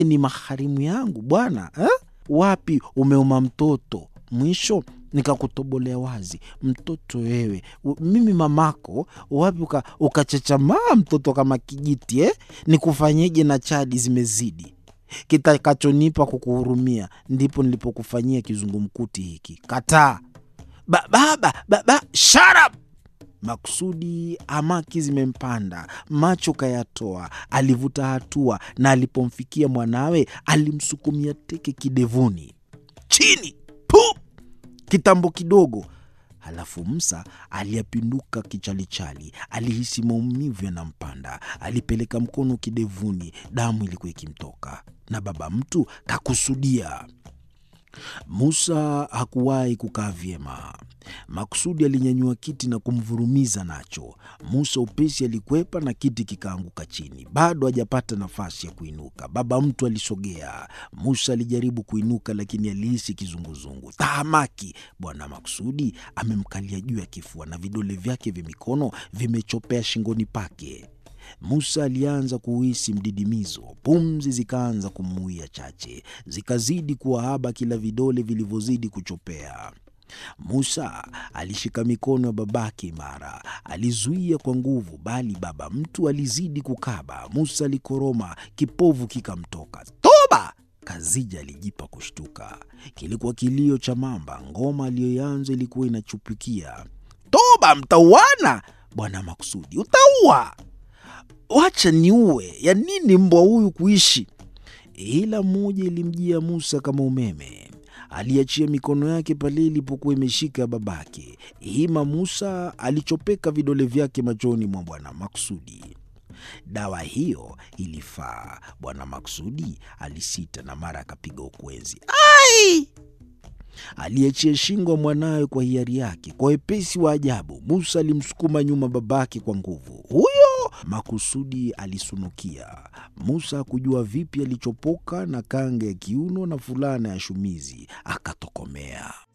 ni maharimu yangu bwana eh? Wapi umeuma mtoto? Mwisho nikakutobolea wazi, mtoto wewe, u- mimi mamako. Wapi uka- ukachechamaa mtoto kama kijiti eh? Nikufanyeje na chadi zimezidi kitakachonipa kukuhurumia, ndipo nilipokufanyia kizungumkuti hiki. Kataa ba, baba baba, shut up! Makusudi hamaki zimempanda, macho kayatoa. Alivuta hatua na alipomfikia mwanawe alimsukumia teke kidevuni, chini pu, kitambo kidogo. Halafu Musa aliyapinduka kichalichali, alihisi maumivu yanampanda. Alipeleka mkono kidevuni, damu ilikuwa ikimtoka, na baba mtu kakusudia. Musa hakuwahi kukaa vyema. Makusudi alinyanyua kiti na kumvurumiza nacho. Musa upesi alikwepa na kiti kikaanguka chini. Bado hajapata nafasi ya kuinuka, baba mtu alisogea. Musa alijaribu kuinuka, lakini alihisi kizunguzungu. Tahamaki! Bwana Makusudi amemkalia juu ya kifua na vidole vyake vya mikono vimechopea shingoni pake. Musa alianza kuhisi mdidimizo, pumzi zikaanza kumuia chache, zikazidi kuwa haba kila vidole vilivyozidi kuchopea. Musa alishika mikono ya babake imara, alizuia kwa nguvu, bali baba mtu alizidi kukaba. Musa alikoroma, kipovu kikamtoka. Toba! Kazija alijipa kushtuka. Kilikuwa kilio cha mamba. Ngoma aliyoianza ilikuwa inachupukia. Toba, mtauana! Bwana Makusudi, utaua! Wacha niue, ya nini mbwa huyu kuishi? Ila moja ilimjia Musa kama umeme. Aliachia mikono yake pale ilipokuwa imeshika ya babake. Hima Musa alichopeka vidole vyake machoni mwa Bwana Maksudi. Dawa hiyo ilifaa. Bwana Maksudi alisita na mara akapiga ukwenzi. Ai! Aliachia shingo ya mwanawe kwa hiari yake. Kwa wepesi wa ajabu, Musa alimsukuma nyuma babake kwa nguvu. Huyo Makusudi alisunukia. Musa hakujua vipi alichopoka na kanga ya kiuno na fulana ya shumizi, akatokomea.